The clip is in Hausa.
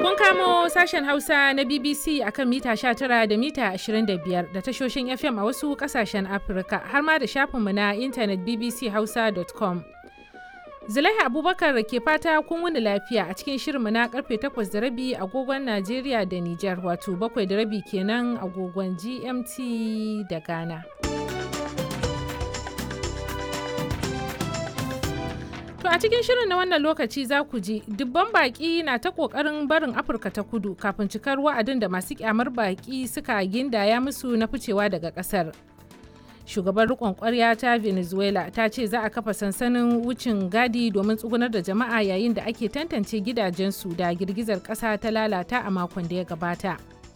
Kun kamo sashen Hausa na BBC akan mita 19 da mita 25 da tashoshin FM a wasu kasashen Afirka har ma da shafinmu na intanet bbchausa.com. Zulaiha Abubakar ke fata kun wuni lafiya a cikin shirinmu na karfe 8 da rabi agogon Najeriya da Nijar wato 7 da rabi kenan agogon GMT da Ghana. To a cikin shirin na wannan lokaci za ku ji dubban baƙi na ta ƙoƙarin barin Afirka ta kudu kafin cikar wa'adin da masu kyamar baƙi suka gindaya musu na ficewa daga ƙasar. Shugaban riƙon ƙwarya ta Venezuela ta ce za a kafa sansanin wucin gadi domin tsugunar da jama'a yayin da ake tantance gidajensu da girgizar ƙasa ta lalata a makon da ya gabata.